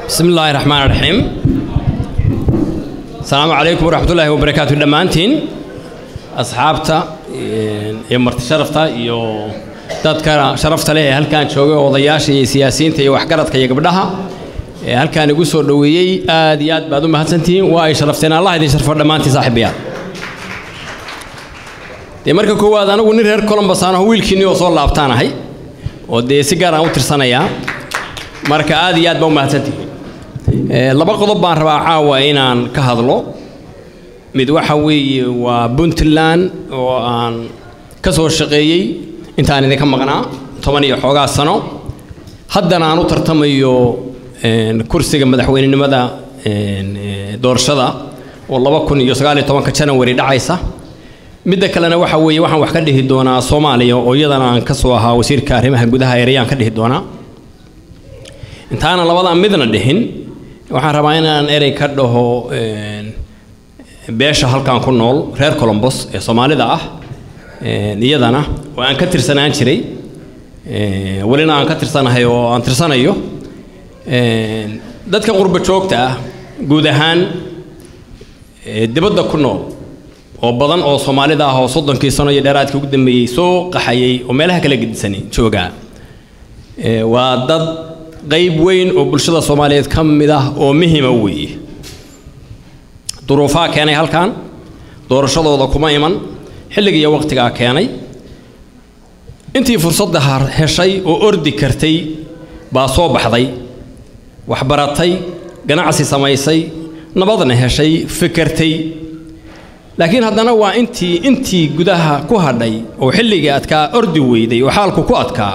bismi illaahi raxmaan raxiim asalaamu calaykum waraxmatullaahi wabarakaatu dhammaantiin asxaabta iyo marti sharafta iyo dadka sharafta leh ee halkaan joogay odayaasha iyo siyaasiyiinta iyo waxgaradka iyo gabdhaha ee halkaan igu soo dhoweeyey aad iyo aad baad u mahadsantihiin waa ay sharafteen allah idin sharfo dhammaantiin saaxiibayaal dee marka koowaad anigu nin reer colombus aan aho wiilkiinni oo soo laabtaanahay oo dee si gaar aan u tirsanayaa marka aad iyo aad baa u mahadsantihiin laba qodob baan rabaa caawa inaan ka hadlo mid waxa weeye waa puntland oo aan ka soo shaqeeyey intaan idinka maqnaa toban iyo xoogaa sano haddana aan u tartamayo kursiga madaxweynenimada doorashada oo laba kun iyo sagaal iyo tobanka janawari dhacaysa midda kalena waxa weeye waxaan wax ka dhihi doonaa soomaaliya oo iyadana aan ka soo ahaa wasiirka arrimaha gudaha ereyaan ka dhihi doonaa intaanan labadan midna dhihin waxaan rabaa inaan erey ka dhaho beesha halkan ku nool reer colombos ee soomaalida ah iyadana oo aan ka tirsanaan jiray welina aan ka tirsanahay oo aan tirsanayo dadka qurbo joogta ah guud ahaan dibadda ku nool oo badan oo soomaalida ah oo soddonkii sano iyo dheeraadkii ugu dambeeyey soo qaxayay oo meelaha kala gedisanay joogaa waa dad qayb weyn oo bulshada soomaaliyeed ka mid ah oo muhima weeye duruufaha keenay halkan doorashadooda kuma iman xilliga iyo waqtigaa keenay intii fursadda heshay oo ordi kartay baa soo baxday waxbaratay ganacsi samaysay nabadna heshay fikertay laakiin haddana waa intii intii gudaha ku hadhay oo xilligii adkaa ordi weyday oo xaalku ku adkaa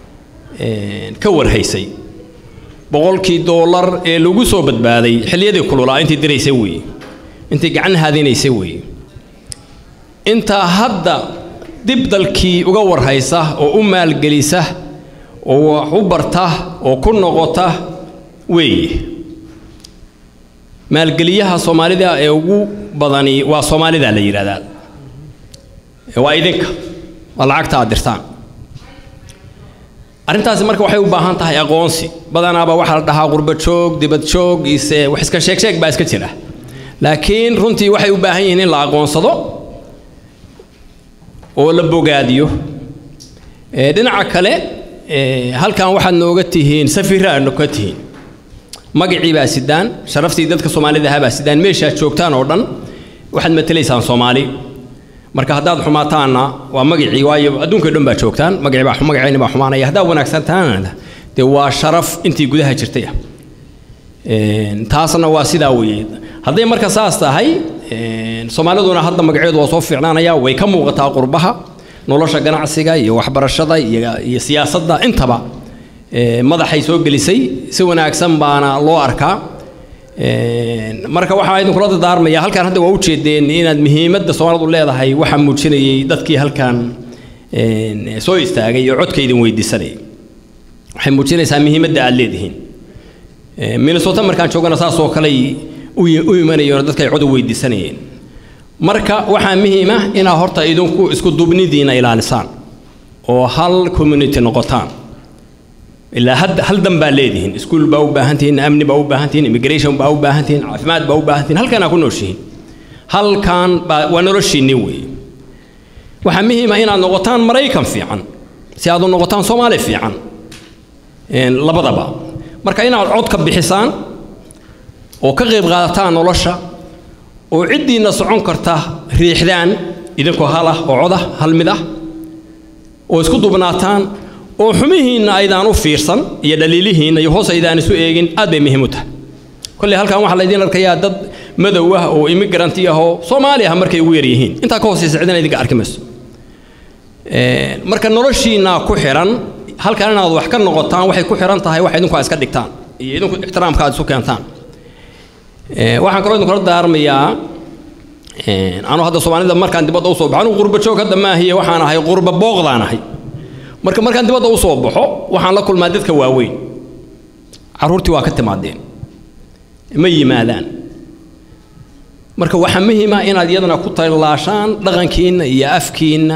ka warhaysay boqolkii doolar ee lagu soo badbaaday xilliyadii kululaa intii diraysay weeye intii gacan haadinaysay weeye intaa hadda dib dalkii uga warhaysa oo u maalgelisa oo wax u barta oo ku noqota weeye maalgeliyaha soomaalida ee ugu badani waa soomaalida la yidhahdaa waa idinka waa lacagta aad dirtaan arrintaasi marka waxay u baahan tahay aqoonsi badanaaba waxaa la dhahaa qurbo joog dibad joog ise wax iska sheeg sheeg baa iska jira laakiin runtii waxay u baahan yihiin in la aqoonsado oo la bogaadiyo dhinaca kale halkan waxaad nooga tihiin safira aad ka tihiin magacii baa sidaan sharaftii dadka soomaalida ahaa baa sidaan meeshaad joogtaan oo dhan waxaad matelaysaan soomaali marka haddaad xumaataanna waa magacii waayo adduunka dhan baa joogtaan magacii baa magacayni baa xumaanaya haddaad wanaagsantaana dee waa sharaf intii gudaha jirtay ah taasna waa sidaa weeye hadday marka saas tahay soomaaliduna hadda magaceedu waa soo fiicnaanaya way ka muuqataa qurbaha nolosha ganacsiga iyo waxbarashada iyo siyaasadda intaba madaxay soo gelisay si wanaagsan baana loo arkaa marka waxaa idinkula dardaarmaya halkaan hadda waa ujeedeen inaad muhiimadda soomaalidu leedahay waxaa muujinayay dadkii halkan soo istaagay oo codka idin weydiisanayay waxay muujinaysaa muhiimadda aad leedihiin minnesota markaan joogana saasoo kaley u imanayeen dadka ay cod u weydiisanayeen marka waxaa muhiim ah inaad horta idinku isku duubnidiina ilaalisaan oo hal community noqotaan ilaa hal dan baa leedihiin iskuul baa u baahan tihiin amni baa u baahan tihiin immigration baa u baahan tihiin caafimaad baa u baahan tihiin halkanaa ku nooshihiin halkan baa waa noloshiinni weeye waxaa muhiim ah inaad noqotaan maraykan fiican si aad u noqotaan soomaali fiican labadaba marka inaad cod ka bixisaan oo ka qayb qaadataan nolosha oo ciddiinna socon karta riixdaan idinkoo hal ah oo cod ah hal mid ah oo isku dubnaataan oo xumihiinna aydaan u fiirsan iyo dhaliilihiinna iyo hoos aydaan isu eegin aad bay muhiim u tahay kolley halkan waxaa laydin arkayaa dad madow ah oo immigranti ah oo soomaali ah markay ugu yar yihiin intaa ka hooseysa cidina idinka arki mayso marka noloshiinna ku xiran halkan inaad wax ka noqotaan waxay ku xiran tahay wax idinku aad iska dhigtaan iyo idinku ixtiraamka aad isu keentaan waxaan kaloo idinkula daarmayaa anuu hadda soomaalida markaan dibadda usoo baxo anigu qurba joog hadda maahiye waxaan ahay qurba booqdaan ahay marka markaan dibadda usoo baxo waxaan la kulmaa dadka waaweyn carruurtii waa ka timaadeen ma yimaadaan marka waxaa muhiima inaad iyadana ku tallaashaan dhaqankiinna iyo afkiinna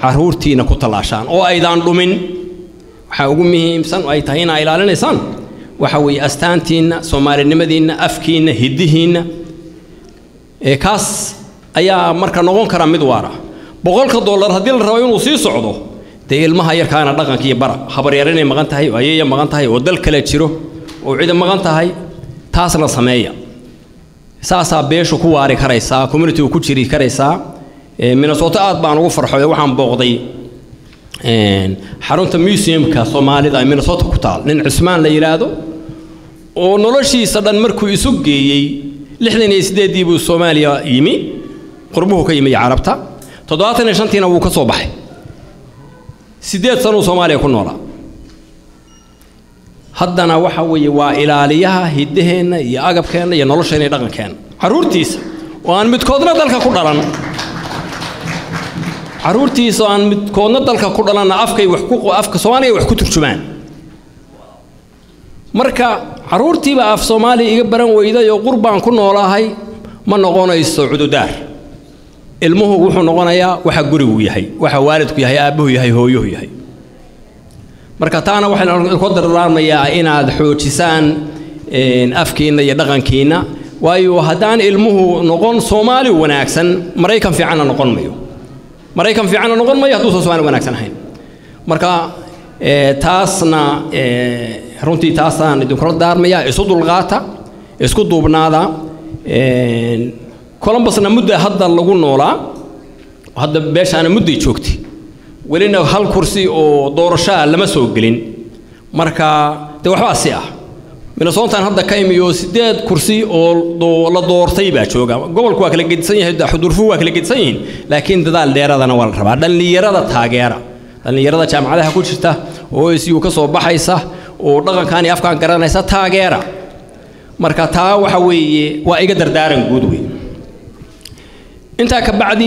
carruurtiina ku tallaashaan oo aydaan dhumin waxaa ugu muhiimsan ay tahay inaa ilaalinaysaan waxa weeye astaantiinna soomaalinimadiinna afkiinna hiddihiinna ee kaas ayaa marka noqon kara mid waara boqolka dollar haddii la rabo inuu sii socdo dee ilmaha yarkaana dhaqankiiyo bara habaryar inay maqan tahay oo ayeeya maqan tahay oo dal kale jiro oo cida maqan tahay taasna sameeya saasaa beeshu ku waari karaysaa communitigu ku jiri karaysaa minnesota aad baan ugu farxoy waxaan booqday xarunta museumka soomaalida ee minnesota ku taal nin cusmaan la yidhaahdo oo noloshiisa dhan markuu isu geeyey lixdan iyo sideeddii buu soomaaliya yimi qurbuhu ka yimi carabta toddobaatan iyo shantiina wuu ka soo baxay siddeed sanuu soomaaliya ku noolaa haddana waxa weeye waa ilaaliyaha hiddaheenna iyo agabkeenna iyo nolosheenna iyo dhaqankeenna carruurtiisa oo aan midkoodna dalka ku dhalan carruurtiisa oo aan midkoodna dalka ku dhalanna afkay wax ku afka soomaaliya wax ku turjumaan marka carruurtiiba af soomaaliya iga baran weyday oo qurbaan ku noolaahay ma noqonayso cududaar ilmuhu wuxuu noqonayaa waxa gurigu yahay waxa waalidku yahay aabbuhu yahay hooyuhu yahay marka taana waxaan ku dardaarmayaa inaad xoojisaan afkiinna iyo dhaqankiinna waayo haddaan ilmuhu noqon soomaali wanaagsan maraykan fiicanna noqon mayo maraykan fiicanna noqon mayo hadduusan soomaali wanaagsan ahayn marka taasna runtii taasaan idinkula daarmayaa isu dulqaata isku duubnaada columbusna mudda hadda lagu noolaa hadda beeshaana mudday joogtay welina hal kursi oo doorashaa lama soo gelin marka dee waxbaa si ah minnesootan hadda ka imiyo siddeed kursi oo la doortay baa jooga gobolku waa kala gedisan yahay xudurfuhu waa kala gedisan yihiin laakiin dadaal dheeradana waa la rabaa dhallinyarada taageera dhallinyarada jaamacadaha ku jirta oo OSU ka soo baxaysa oo dhaqankan iyo afkaan garanaysa taageera marka taa waxa weeye waa iga dardaaran guud wey intaa ka bacdi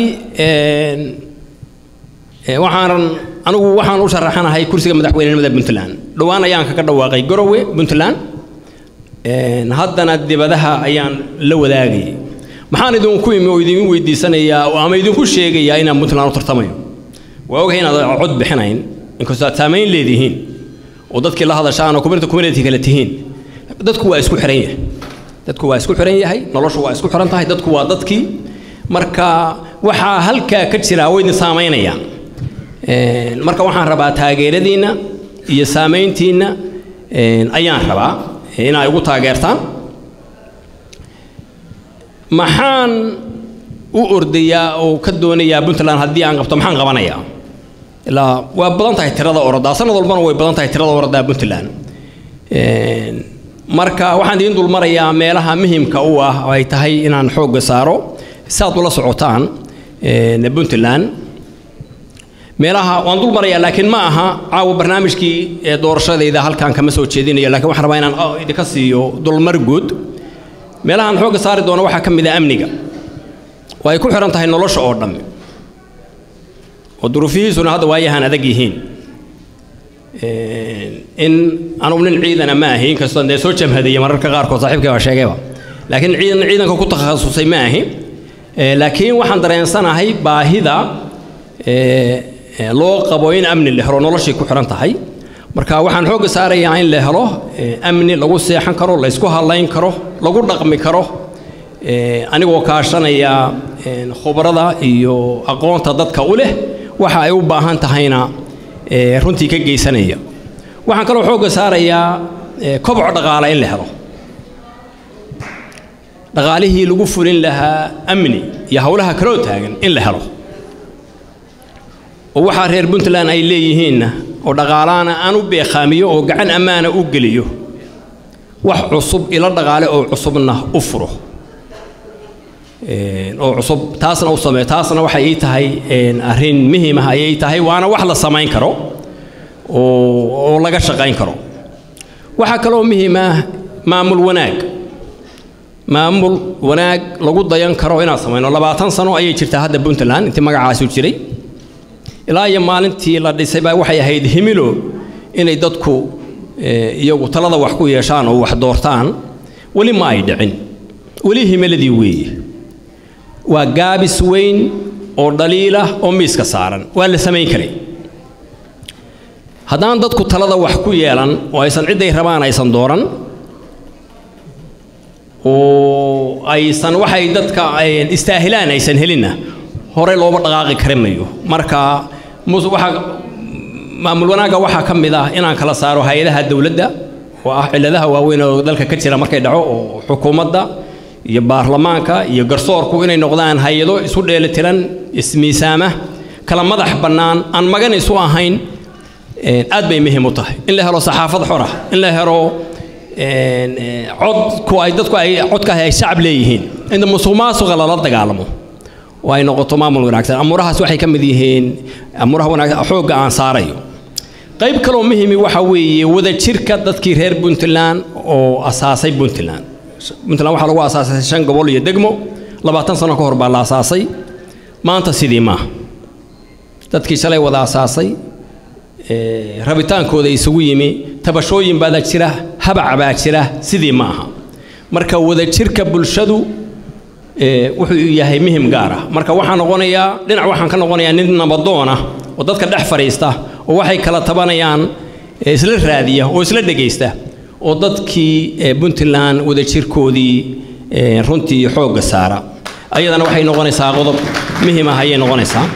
waxaanan anigu waxaan u sharaxanahay kursiga madaxweynenimada puntland dhowaan ayaan kaga dhawaaqay garowe puntland haddana dibadaha ayaan la wadaagayay maxaan idinku imi oo idin weydiisanayaa ama idinku sheegayaa inaan puntland u tartamayo waa ogahay inaad cod bixinayn inkastoo aad saamayn leedihiin oo dadkii la hadashaan oo community community kale tihiin dadku waa isku xiran yahay dadku waa isku xiran yahay noloshu waa isku xiran tahay dadku waa dadkii marka waxaa halkaa ka jira way idin saamaynayaan marka waxaan rabaa taageeradiinna iyo saamayntiinna ayaan rabaa inay ugu taageertaan maxaan u ordayaa oo ka doonayaa puntland haddii aan qabto maxaan qabanayaa ilaa waa badan tahay tirada oradaa sanad walbana way badan tahay tirada oradaa puntland marka waxaan idiin dulmarayaa meelaha muhimka u ah oo ay tahay inaan xoogga saaro si aad ula socotaan puntland meelaha waan dul marayaa laakiin ma aha caawa barnaamijkii doorashadayda halkan kama soo jeedinayo laakiin waxaan rabaa inaan idinka siiyo dulmar guud meelahaan xoogga saari doono waxaa ka mid ah amniga oo ay ku xihan tahay nolosha oo dhammi oo duruufihiisuna hadda waayahaan adag yihiin in anugu nin ciidana ma ahi inkastoo dee soo jamhadaya mararka qaarkood saaxiibkay baa sheegayba laakiin ciidan ciidanka ku takhasusay ma ahi laakiin waxaan dareensanahay baahida loo qabo in amni la helo noloshay ku xihan tahay marka waxaan xoogga saarayaa in la helo amni lagu seexan karo la ysku hadlayn karo lagu dhaqmi karo anigoo kaashanaya khubrada iyo aqoonta dadka u leh waxa ay u baahan tahayna runtii ka geysanaya waxaan kaloo xoogga saarayaa koboc dhaqaale in la helo dhaqaalihii lagu fulin lahaa amni iyo howlaha kaloo taagan in la helo oo waxaa reer puntland ay leeyihiinna oo dhaqaalaana aan u beeqaamiyo oo gacan ammaana u geliyo wax cusub ilo dhaqaale oo cusubna u furo oo cusub taasna u sameeyo taasna waxay ii tahay arrin muhiim ah ayay tahay waana wax la samayn karo oo oo laga shaqayn karo waxaa kaloo muhiim ah maamul wanaag maamul wanaag lagu dayan karo inaan samayno labaatan sano ayay jirtaa hadda puntland intii magacaasu jiray ilaa iyo maalintii la dhisay baa waxay ahayd himilo inay dadku iyagu talada wax ku yeeshaan oo wax doortaan weli ma ay dhicin weli himiladii weeye waa gaabis weyn oo dhaliilah oo miiska saaran waa la samayn karay haddaan dadku talada wax ku yeelan oo aysan cidday rabaan aysan dooran oo aysan waxay dadka istaahilaan aysan helinna horey looba dhaqaaqi kari mayo marka waxaa maamul wanaagga waxaa ka mid ah inaan kala saaro hay-adaha dowladda oo ah cilladaha waaweyn oo dalka ka jira markay dhaco oo xukuumadda iyo baarlamaanka iyo garsoorku inay noqdaan hay-ado isu dheelitiran ismiisaama kala madax bannaan aan magan isu ahayn aad bay muhiim u tahay in la helo saxaafad xora in la helo codku ay dadku ay codkaahi ay shacab leeyihiin inta musuq maasuqa lala dagaalamo oo ay noqoto maamul wanaagsan amuurahaas waxay ka mid yihiin amuuraha wanaagsan xoogga aan saarayo qayb kaloo muhimi waxa weeye wadajirka dadkii reer puntland oo asaasay puntland puntland waxaa lagu asaasay shan gobol iyo degmo labaatan sano ka hor baa la asaasay maanta sidii maaha dadkii shalay wada asaasay rabitaankooda isugu yimi tabashooyin baa jira habac baa jira sidii ma aha marka wadajirka bulshadu wuxuu yahay muhim gaar ah marka waxaan noqonayaa dhinac waxaan ka noqonayaa nin nabadoon ah oo dadka dhex fadhiista oo waxay kala tabanayaan isla raadiya oo isla dhegaysta oo dadkii puntland wadajirkoodii runtii xoogga saara ayadana waxay noqonaysaa qodob muhim ah ayay noqonaysaa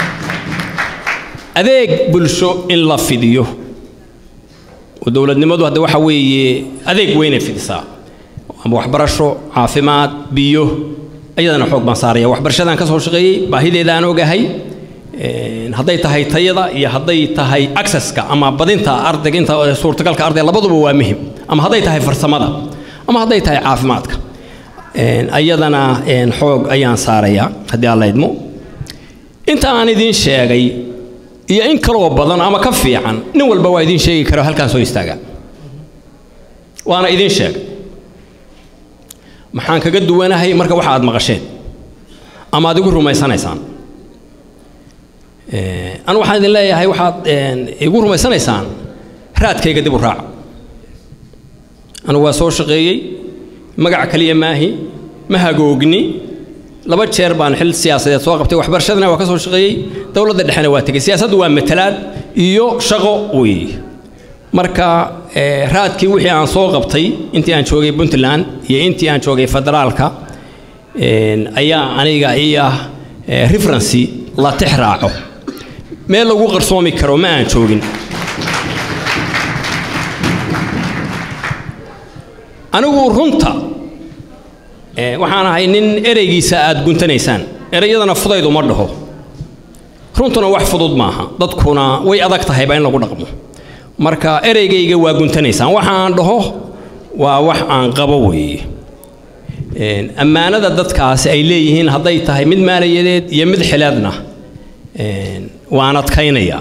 adeeg bulsho in la fidiyo oo dowladnimadu hadda waxa weeye adeeg weynay fidisaa ama waxbarasho caafimaad biyo ayadana xoog baan saaraya waxbarashadaan ka soo shaqeeyey baahideeda aan ogahay hadday tahay tayada iyo hadday tahay accesska ama badinta ardayga inta suurtagalka ardayga labaduba waa muhim ama hadday tahay farsamada ama hadday tahay caafimaadka ayadana xoog ayaan saarayaa haddii aan la idmo inta aan idiin sheegay iyo in kaloo badan ama ka fiican nin walba waa idiin sheegi kara halkaan soo istaagaa waana idiin sheegay maxaan kaga duwanahay marka waxa aad maqasheen ama aad igu rumaysanaysaan anu waxaan idin leeyahay waxaad igu rumaysanaysaan raadkayga dib u raaca anigu waa soo shaqeeyey magac kaliya maahi ma hagoogni laba jeer baan xil siyaasadeed soo qabtay waxbarashadana waa ka soo shaqeeyey dowladda dhexena waa tegey siyaasaddu waa matalaad iyo shaqo weeye marka raadkii wixii aan soo qabtay intii aan joogay puntland iyo intii aan joogay federaalka ayaa aniga ii ah referency la tix raaco meel lagu qarsoomi karo ma aan joogin anigu runta waxaan ahay nin ereygiisa aad guntanaysaan ereyadana fudayd uma dhaho runtuna wax fudud maaha dadkuna way adag tahayba in lagu dhaqmo marka ereygayga waa guntanaysaan waxa aan dhaho waa wax aan qabo weeye ammaanada dadkaasi ay leeyihiin hadday tahay mid maaliyadeed iyo mid xileedna waan adkaynayaa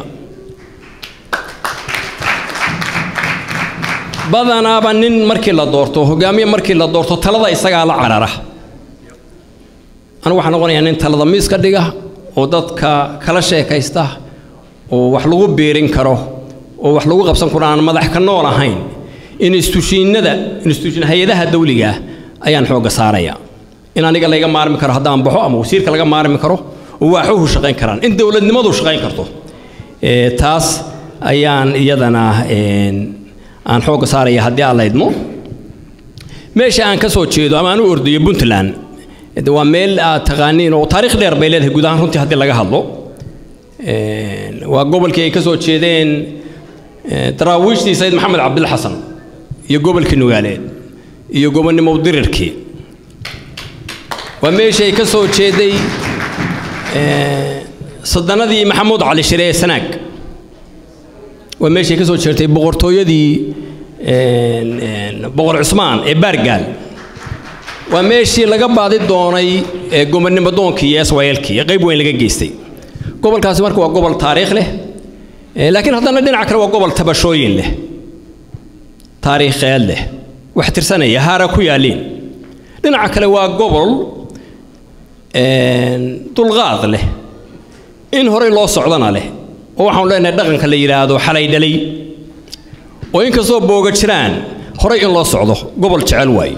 badanaaba nin markii la doorto hogaamiye markii la doorto talada isagaa la carara anigu waxaan noqonayaa nin talada miiska dhiga oo dadka kala sheekaysta oo wax lagu biirin karo oo wax lagu qabsan karo aan madax ka nool ahayn institushiinada institushin hay-adaha dawliga ah ayaan xoogga saaraya in aniga layga maarmi karo haddaan baxo ama wasiirka laga maarmi karo oo waaxuhu shaqayn karaan in dowladnimadu shaqayn karto taas ayaan iyadana aan xoogga saaraya haddii aan la idmo meesha aan ka soo jeedo ama aan u ordayo puntland waa meel aad taqaaniin oo taariikh dheer bay leedahay guud ahaan runtii haddii laga hadlo waa gobolkii ay ka soo jeedeen daraawiishtii sayid maxamed cabdil xasan iyo gobolkii nugaaleed iyo gobonnimo dirirkii waa meeshii ay ka soo jeeday sadanadii maxamuud cali shire ee sanaag waa meeshay ka soo jeertay boqortooyadii boqor cusmaan ee baargaal waa meeshii laga baadi doonay gobonnimo doonkii iyo swayelkii qayb weyn laga geystay gobolkaasi marka waa gobol taariikh leh laakiin haddana dhinaca kale waa gobol tabashooyin leh taariikheed leh wax tirsanaya haara ku yaalliin dhinaca kale waa gobol dulqaad leh in horey loo socdana leh oo waxaanu leenahay dhaqanka la yidhaahdo xalay dhalay oo inkastoo booga jiraan horey in loo socdo gobol jecel waaye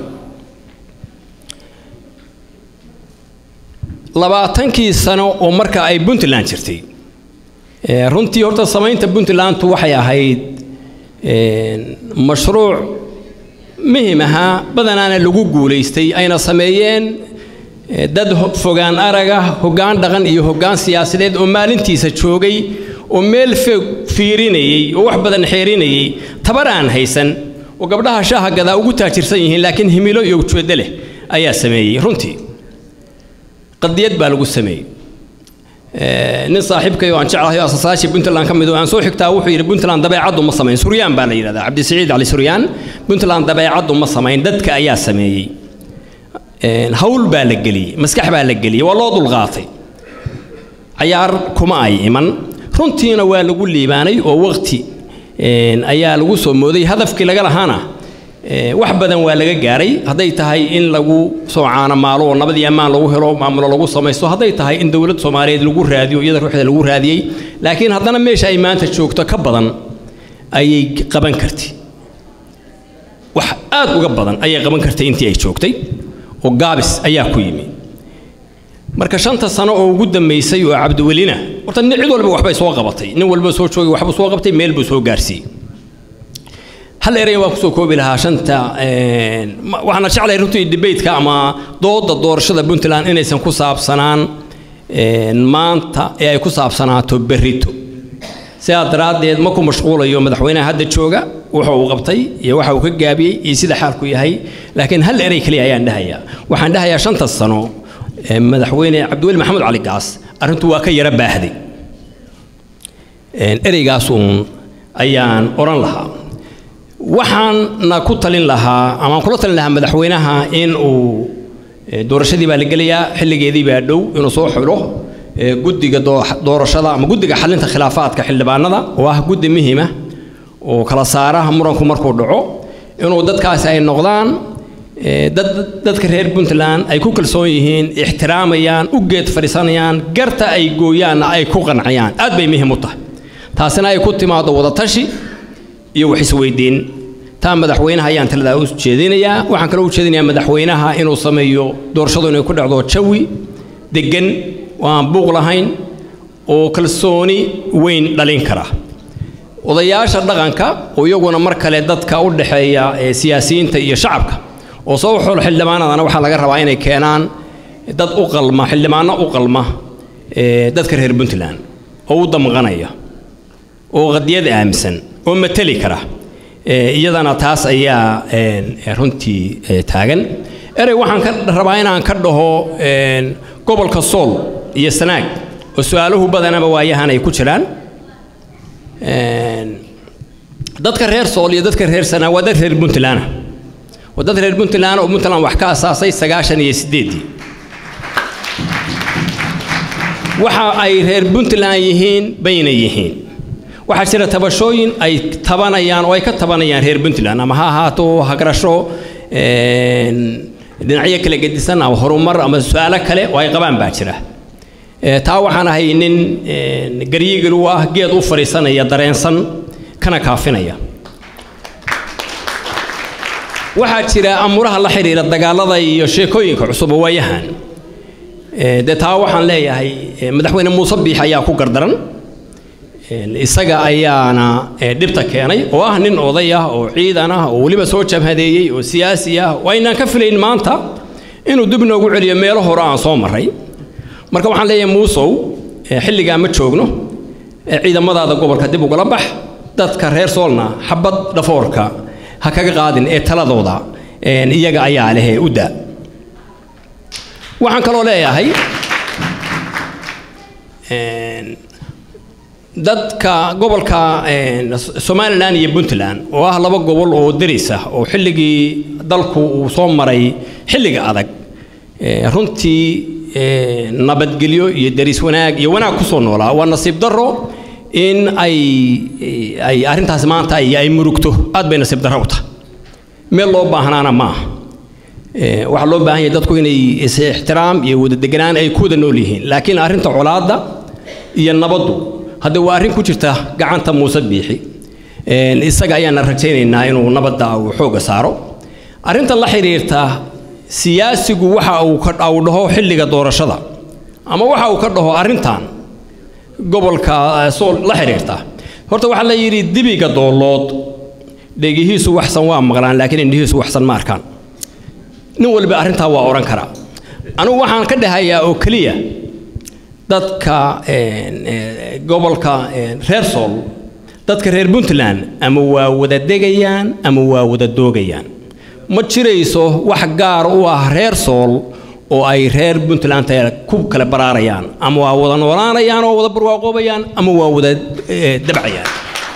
labaatankii sano oo marka ay puntland jirtay runtii horta samaynta puntlandu waxay ahayd mashruuc muhim ahaa badanaana lagu guulaystay ayna sameeyeen dad fogaan araga hoggaan dhaqan iyo hoggaan siyaasadeed oo maalintiisa joogay oo meel fog fiirinayey oo wax badan xeerinayey tabar aan haysan oo gabdhaha shaaha gadaa ugu taajirsan yihiin laakiin himilo iyo ujeeddo leh ayaa sameeyey runtii qadiyad baa lagu sameeyey nin saaxiibkay oo aan jeclahay oo asaasaashii puntland ka mid oo aan soo xigtaa wuxuu yidhi puntland dabeecaddu ma samayn suryaan baa la yidhahdaa cabdisiciid cali suryaan puntland dabeecaddu ma samayn dadka ayaa sameeyey hawl baa la geliyey maskax baa la geliyey waa loo dulqaatay cayaar kuma ay iman runtiina waa lagu liibaanay oo waqti ayaa lagu soo mooday hadafkii laga lahaana wax badan waa laga gaaray hadday tahay in lagu soo caanamaalo oo nabadii ammaan lagu helo maamulo lagu samaysto hadday tahay in dowlad soomaaliyeed lagu raadiyo iyada ruuxda lagu raadiyey laakiin haddana meesha ay maanta joogto ka badan ayay qaban kartay wax aad uga badan ayay qaban kartay intii ay joogtay oo gaabis ayaa ku yimi marka shanta sano oo ugu dambaysay oo cabdiwelina horta cid walba waxbay soo qabatay nin walba soo joogay waxbuu soo qabtay meel buu soo gaarsiiyey hal erey waan kusoo koobi lahaa shanta waxaana jeclahay runtii debateka ama dooda doorashada puntland inaysan ku saabsanaan maanta ee ay ku saabsanaato berrito sidaa daraaddeed ma ku mashquulayo madaxweynaha hadda jooga wuxa uu qabtay iyo waxa uu ka gaabiyey iyo sida xaalku yahay laakiin hal erey keliya ayaan dhahayaa waxaan dhahayaa shanta sano madaxweyne cabdiweli maxamed cali gaas arrintu waa ka yara baahday ereygaas uun ayaan odhan lahaa waxaanna ku talin lahaa ama aan kula talin lahaa madaxweynaha in uu doorashadii baa la gelayaa xilligeedii baa dhow inuu soo xulo guddiga doorashada ama guddiga xalinta khilaafaadka xildhibaanada oo ah guddi muhiima oo kala saara muranku markuu dhaco inuu dadkaasi ay noqdaan dad dadka reer puntland ay ku kalsoon yihiin ixtiraamayaan u geed fadhiisanayaan garta ay gooyaanna ay ku qancayaan aad bay muhiim u tahay taasina ay ku timaado wadatashi iyo wax isweydiin taa madaxweynaha ayaan taladaa u jeedinayaa waxaan kaloo u jeedinayaa madaxweynaha inuu sameeyo doorashadu inay ku dhacdo jawi deggan oo aan buuq lahayn oo kalsooni weyn dhalin kara odayaasha dhaqanka oo iyaguna mar kale dadka u dhexeeya siyaasiyiinta iyo shacabka oo soo xool xildhibaanadana waxaa laga rabaa inay keenaan dad u qalma xildhibaano u qalma dadka reer puntland oo u damqanaya oo qadiyad aaminsan oo mateli kara iyadana taas ayaa runtii taagan erey waxaan ka rabaa inaan ka dhaho gobolka sool iyo sanaag oo su-aaluhu badanaba waayahan ay ku jiraan dadka reer sool iyo dadka reer sanaag waa dad reer puntland waa dad reer puntland oo puntland wax ka asaasay sagaashan iyo sideeddii waxa ay reer puntland yihiin bayna yihiin waxaa jira tabashooyin ay tabanayaan oo ay ka tabanayaan reer puntland ama ha ahaato hagrasho dhinacyo kala gedisan ama horumar ama su-aalo kale oo ay qabaan baa jira taa waxaan ahay nin garyigil u ah geed u fadhiisanaya dareensan kana kaafinaya waxaa jira amuraha la xidhiira dagaalada iyo sheekooyinka cusub oo waayahan dee taa waxaan leeyahay madaxweyne muuse biix ayaa ku gardaran isaga ayaana dhibta keenay oo ah nin oday ah oo ciidan ah oo weliba soo jabhadeeyey oo siyaasi ah oo aynaan ka filayn maanta inuu dib noogu celiyo meelo hore aan soo maray marka waxaan leeyahay muusow xilligaa ma joogno ciidamadaada gobolka dib ugala bax dadka reer soolna xabad dhafoorka ha kaga qaadin ee taladooda iyaga ayaa leh u daa waxaan kaloo leeyahay dadka gobolka somalilan iyo puntland oo ah laba gobol oo deris ah oo xilligii dalku uu soo maray xilliga adag runtii nabadgelyo iyo deris wanaag iyo wanaag ku soo noolaa waa nasiib darro in ay ay arrintaas maanta ay ay murugto aad bay nasiib darro u tahay meel loo baahnaana ma aha waxaa loo baahan yahay dadku inay is ixtiraam iyo wada deganaan ay ku wada nool yihiin laakiin arrinta colaadda iyo nabaddu hadda waa arrin ku jirta gacanta muuse biixi isaga ayaana rajaynaynaa inuu nabadda uu xoogga saaro arrinta la xidhiirta siyaasigu waxa uu ka uu dhaho xilliga doorashada ama waxa uu ka dhaho arrintan gobolka sool la xiriirta horta waxaa la yidhi dibiga doolood dhegihiisu waxsan waa maqlaan laakiin indhihiisu waxsan ma arkaan nin waliba arrintaa waa odhan karaa anugu waxaan ka dhahayaa oo keliya dadka gobolka reer sool dadka reer puntland ama waa wada degayaan ama waa wada doogayaan ma jirayso wax gaar u ah reer sool oo ay reer puntland ku kala baraarayaan ama waa wada noolaanayaan oo wada barwaaqoobayaan ama waa wada dabcayaan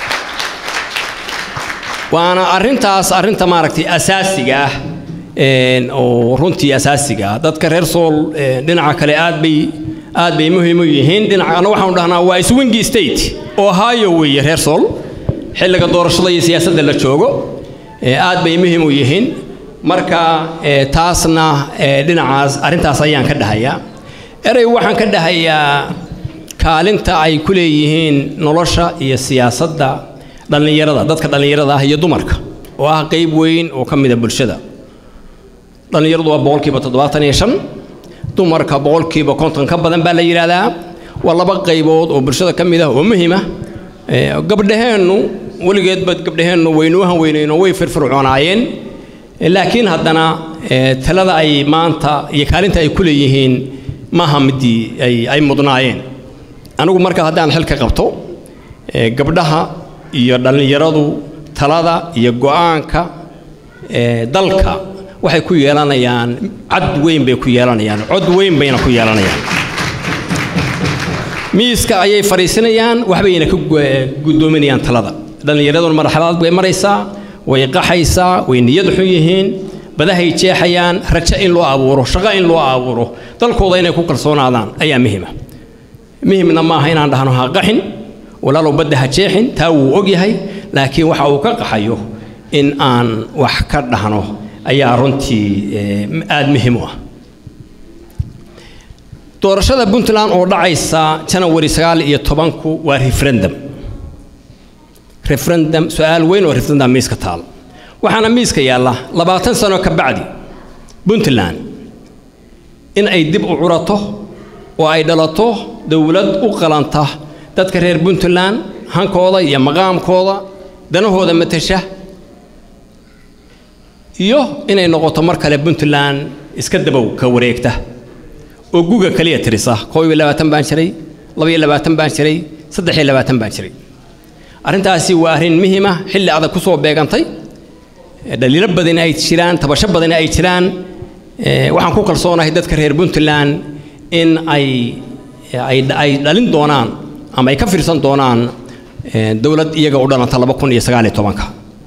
waana arrintaas arrinta maaragtay asaasiga ah oo runtii asaasiga ah dadka reer sool dhinaca kale aad bay aad bay muhiim u yihiin dhinacana waxaanu dhahnaa waa swingi state ohio weeye reer sool xilliga doorashada iyo siyaasadda la joogo aad bay muhiim u yihiin marka taasna dhinacaas arrintaas ayaan ka dhahayaa erey waxaan ka dhahayaa kaalinta ay ku leeyihiin nolosha iyo siyaasadda dhallinyarada dadka dhallinyarada ah iyo dumarka oo ah qayb weyn oo ka mida bulshada dhallinyaradu waa boqolkiiba toddobaatan iyo shan dumarka boqolkiiba konton ka badan baa la yidhaahdaa waa laba qaybood oo bulshada ka mid ah oo muhiim ah gabdhaheennu weligeedba gabdhaheennu waynuuhan weynayno way firfircoonaayeen laakiin haddana talada ay maanta iyo kaalinta ay ku leeyihiin maaha midii ay mudnaayeen anigu marka haddaan xilka qabto gabdhaha iyo dhallinyaradu talada iyo go'aanka dalka waxay ku yeelanayaan cad weyn bay ku yeelanayaan cod weyn bayna ku yeelanayaan miiska ayay fadhiisanayaan waxbayna ka guddoominayaan talada dhallinyaraduna marxalad bay maraysaa way qaxaysaa way niyad xun yihiin badahay jeexayaan rajo in loo abuuro shaqo in loo abuuro dalkooda inay ku kalsoonaadaan ayaa muhima muhimna maaha inaan dhahno ha qaxin walaalow badda ha jeexin taa wuu og yahay laakiin waxa uu ka qaxayo in aan wax ka dhahno ayaa runtii aada muhiim u ah doorashada puntland oo dhacaysa janawari sagaal iyo tobanku waa referendum referendum su-aal weyn oo referendum miiska taal waxaana miiska yaalla labaatan sano ka bacdi puntland in ay dib u curato oo ay dhalato dowlad u qalanta dadka reer puntland hankooda iyo maqaamkooda danahooda matasha iyo inay noqoto mar kale puntland iska dabow ka wareegta oo guga kaliya tirisa koob iyo labaatan baan jiray laba iyo labaatan baan jiray saddex iyo labaatan baan jiray arrintaasi waa arrin muhiima xilli adag ku soo beegantay dhaliilo badan ay jiraan tabasho badan ay jiraan waxaan ku kalsoonahay dadka reer puntland in ay ay dhalin doonaan ama ay ka fiirsan doonaan dowlad iyaga u dhalanta laba kun iyo sagaal iyo tobanka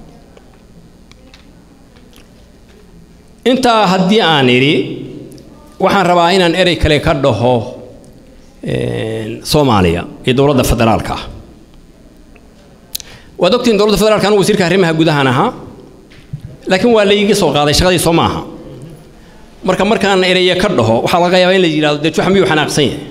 intaa haddii aan idhi waxaan rabaa inaan erey kale ka dhaho soomaaliya iyo dowladda federaalka ah waad ogtiin dowladda federaalka anu wasiirka arrimaha gudahan ahaa laakiin waa layga soo qaaday shaqadii soo maaha marka markaan ereye ka dhaho waxaa laga yaabaa in la yidhahdo dee juxa miyuu xanaaqsan yahay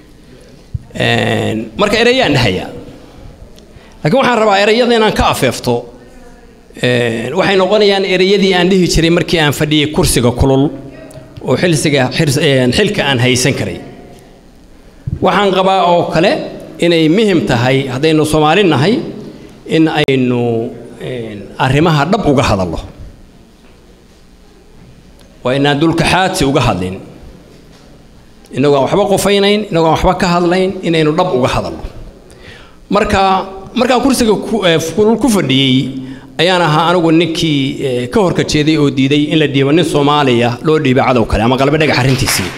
marka ereyaan dhahayaa laakiin waxaan rabaa ereyada inaan ka afeefto waxay noqonayaan ereyadii aan dhihi jiray markii aan fadhiyey kursiga kulul oo xilsiga xilka aan haysan karay waxaan qabaa oo kale inay muhim tahay haddaynu soomaali nahay in aynu arrimaha dhab uga hadalno waa inaan dulkaxaadsi uga hadlin inagoo aan waxba qofaynayn inagoo aan waxba ka hadlayn inaynu dhab uga hadalno marka markaan kursiga kulul ku fadhiyey ayaan ahaa anigu ninkii ka horka jeeday oo diiday in la dhiibo nin soomaaliya loo dhiibo cadow kale ama qalbe dhagax arrintiisii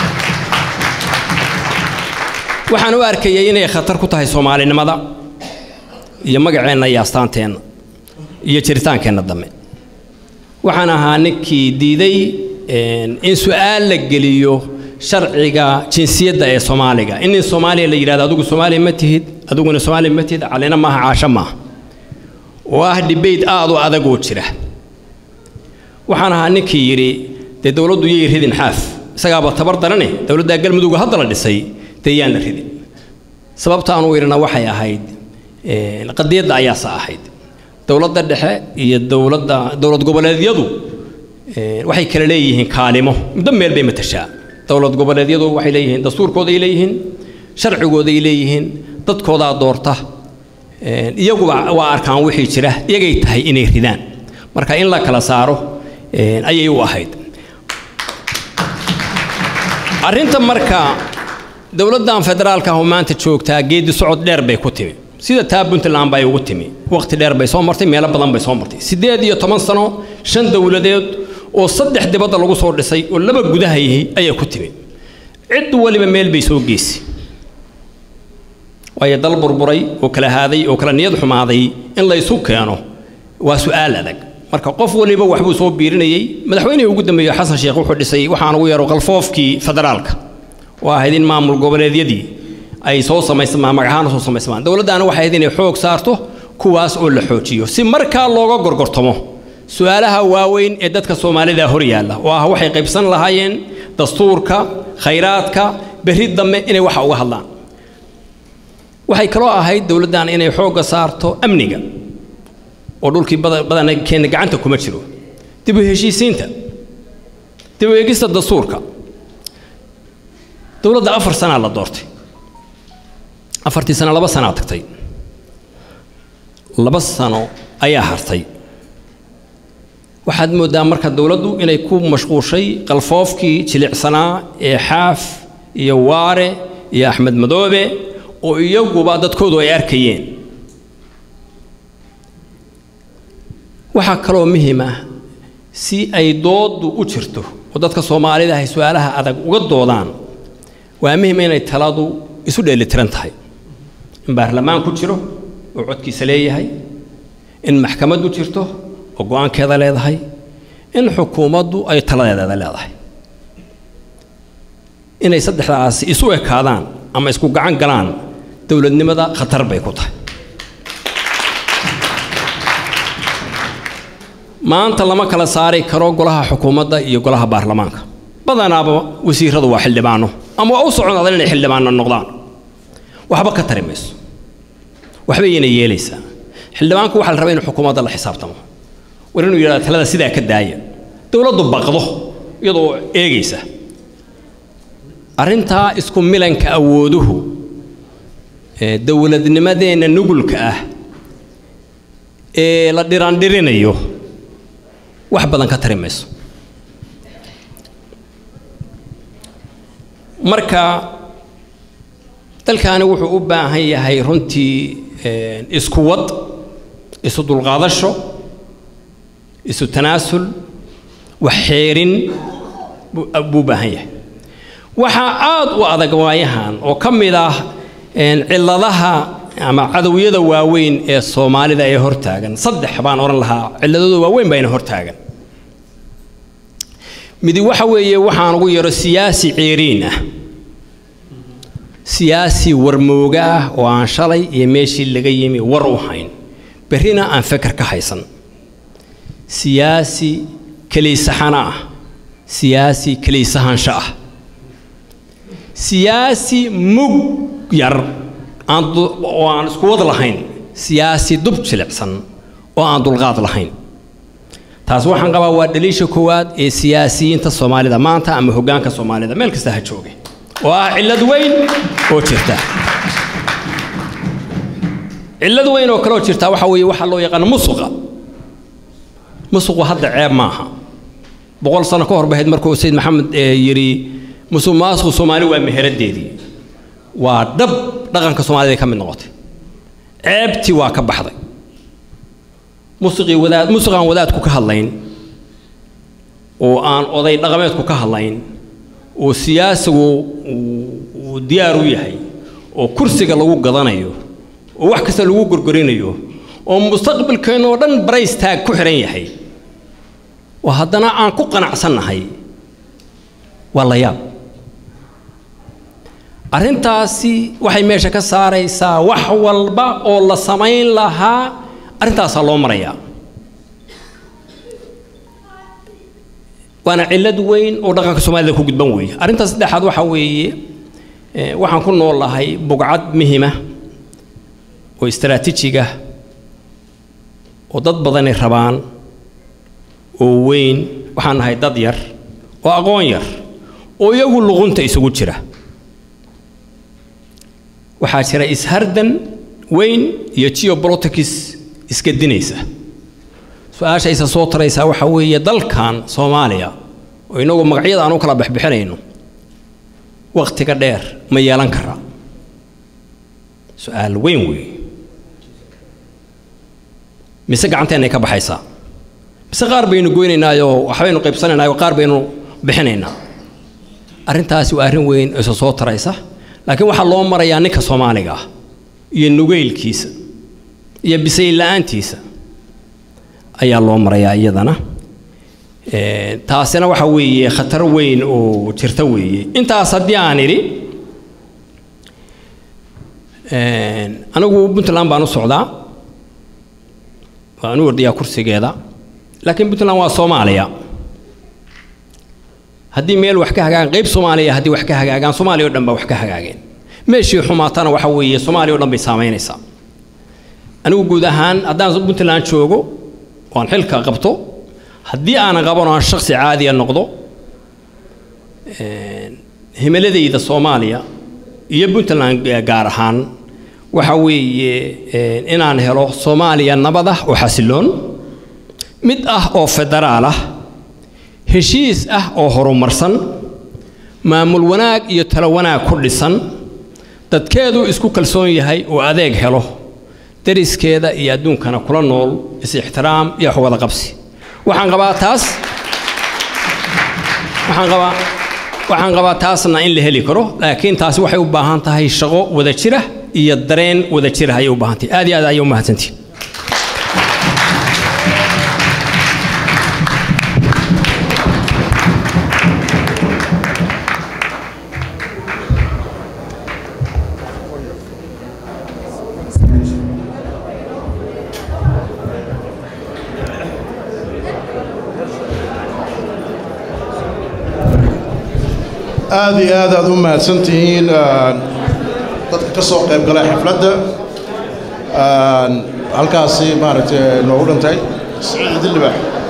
waxaan u arkayay inay khatar ku tahay soomaalinimada iyo magaceenna iyo astaanteenna iyo jiritaankeenna dambe waxaan ahaa ninkii diiday in su-aal la geliyo sharciga jinsiyadda ee soomaaliga in nin soomaaliya la yidhahdo adigu soomaaliya ma tihid adiguna soomaaliya ma tihid calina maaha caasho maaha oo ah debate aad u adag oo jira waxaan ahaa ninkii yidhi dee dowladdu yay ridin xaaf isagaaba tabar darane dowladdaa galmudugga hadda la dhisay dee yaan la ridin sababta aanu idhina waxay ahayd qadiyadda ayaasa ahayd dowladda dhexe iyo dowladda dowlad goboleedyadu waxay kala leeyihiin kaalimo muddo meel bay matashaa dowlad goboleedyadu waxay leeyihiin dastuurkooday leeyihiin sharcigooday leeyihiin dadkoodaa doorta iyaguba waa arkaan wixii jira iyagay tahay inay ridaan marka in la kala saaro ayay u ahayd arrinta marka dowladdan federaalka ah oo maanta joogtaa geedi socod dheer bay ku timi sida taa puntland bay ugu timi waqti dheer bay soo martay meelo badan bay soo martay siddeed iyo toban sano shan dowladeed oo saddex dibadda lagu soo dhisay oo laba gudaha yihi ayay ku timi cid waliba meel bay soo geysay waayo dal burburay oo kala haaday oo kala niyad xumaaday in laysu keeno waa su'aal adag marka qof waliba waxbuu soo biirinayey madaxweynihii ugu dambeeyey xasan sheekh wuxuu dhisay waxaan ugu yeero qalfoofkii federaalka oo ahayd in maamul goboleedyadii ay soo samaysamaan magacaana soo samaysamaan dowladdaana waxay ahayd inay xoog saarto kuwaas oo la xoojiyo si markaa looga gorgortamo su-aalaha waaweyn ee dadka soomaalida hor yaalla oo ah waxay qaybsan lahaayeen dastuurka khayraadka berri dambe inay waxa uga hadlaan waxay kaloo ahayd dowladdan inay xoogga saarto amniga oo dhulkii badan keena gacanta kuma jiro dib u heshiisiinta dib u eegista dastuurka dowladda afar sanaa la doortay afartii sano laba sanaa tagtay laba sano ayaa hartay waxaad mooddaa marka dowladdu inay ku mashquushay qalfoofkii jilicsanaa ee xaaf iyo waare iyo axmed madoobe oo iyaguba dadkoodu ay arkayeen waxaa kaloo muhiim ah si ay dooddu u jirto oo dadka soomaalida ay su-aalaha adag uga doodaan waa muhiim inay taladu isu dheelitiran tahay in baarlamaan ku jiro oo codkiisa leeyahay in maxkamaddu jirto oo go-aankeeda leedahay in xukuumaddu ay taladeeda leedahay inay saddexdaasi isu ekaadaan ama isku gacan galaan dowladnimada khatar bay ku tahay maanta lama kala saari karo golaha xukuumadda iyo golaha baarlamaanka badanaaba wasiiradu waa xildhibaano ama waa u socdaadan inay xildhibaano noqdaan waxba ka tari mayso waxba yayna yeelaysaa xildhibaanku waxaa la rabaa inuu xukuumadda la xisaabtamo war inuu yidhahdo talada sidaa ka daaya dowladdu baqdo iyadoo eegaysa arrintaa isku milanka awooduhu ee dowladnimadeenna nugulka ah ee la dhiraandhirinayo wax badan ka tari mayso marka dalkaani wuxuu u baahan yahay runtii isku wad isu dulqaadasho isu tanaasul wax xeerin buu baahan yahay waxaa aad u adag waayahan oo ka mid ah cilladaha ama cadowiyada waaweyn ee soomaalida ee hortaagan saddex baan odhan lahaa cilladooda waaweyn baa ina hortaagan midi waxa weeye waxaan ugu yaro siyaasi ceeriin ah siyaasi warmooga ah oo aan shalay iyo meeshii laga yimi war u hayn berrina aan feker ka haysan siyaasi keliisaxana ah siyaasi keliisahaansho ah siyaasi mug yar aan oo aan isku wad lahayn siyaasi dub jilicsan oo aan dulqaad lahayn taas waxaan qabaa waa dhaliisha koowaad ee siyaasiyiinta soomaalida maanta ama hoggaanka soomaalida meel kasta ha jooge oo ah cillad weyn oo jirta cillad weyn oo kaleoo jirta waxa weeye waxaa loo yaqaana musuqa musuqu hadda ceeb maaha boqol sano ka hor bahayd markuu sayid maxamed yidhi musuq maasuqu soomaali waa meheradeedii waa dhab dhaqanka soomaalida ka mid noqotay ceebtii waa ka baxday musiqii wadaad musiq aan wadaadku ka hadlayn oo aan oday dhaqameedku ka hadlayn oo siyaasigu uu diyaar u yahay oo kursiga lagu gadanayo oo wax kasta lagu gorgorinayo oo mustaqbalkeenna oo dhan baraystaag ku xihan yahay oo haddana aan ku qanacsannahay waa la yaab arrintaasi waxay meesha ka saaraysaa wax walba oo la samayn lahaa arrintaasaa loo marayaa waana cillad weyn oo dhaqanka soomaalida ku gudban weeye arrinta saddexaad waxaa weeye waxaan ku noolahay bugcad muhima oo istaraatiijiga oo dad badani rabaan oo weyn waxaan nahay dad yar oo aqoon yar oo iyagu luqunta isugu jira waxaa jira ishardan weyn iyo geopolitics iska dinaysa su-aasha isa soo taraysaa waxaa weeye dalkan soomaaliya oo inagu magacyada aan u kala bixbixinayno wakhtiga dheer ma yeelan karaa su-aal weyn weeye mise gacanteennay ka baxaysaa mise qaar baynu goynaynaayoo waxbaynu qaybsanaynaayoo qaar baynu bixinaynaa arrintaasi waa arrin weyn oo isa soo taraysa laakiin waxaa loo marayaa ninka soomaaliga ah iyo nugeylkiisa iyo bisayl la-aantiisa ayaa loo marayaa iyadana taasina waxa weeye khatar weyn oo jirta weeye intaas haddii aan idhi anigu puntland baan u socdaa waan u ordayaa kursigeeda laakiin puntland waa soomaaliya haddii meel wax ka hagaagan qayb soomaaliya haddii wax ka hagaagaan soomaaliya o dhan baa wax ka hagaageen meeshii xumaatana waxa weeye soomaaliya o dhan bay saamaynaysaa anigu guud ahaan haddaan puntland joogo waan xilka qabto haddii aanan qaban oo aan shaksi caadiya noqdo himiladayda soomaaliya iyo puntland gaar ahaan waxa weeye inaan helo soomaaliya nabad ah oo xasiloon mid ah oo federaal ah heshiis ah oo horumarsan maamul wanaag iyo talo wanaag ku dhisan dadkeedu isku kalsoon yahay oo adeeg helo dariskeeda iyo adduunkana kula nool is-ixtiraam iyo waxwada qabsi waxaan qabaa taas waxaan qabaa waxaan qabaa taasna in la heli karo laakiin taasi waxay u baahan tahay shaqo wada jira iyo dareen wada jira ayay u baahan tahay aad iyo aad ayay u mahadsantihin aada iyo aad aad u mahadsan tihiin dadka ka soo qayb galay xafladda halkaasi maaragtay noogu dhintay siciid idillibax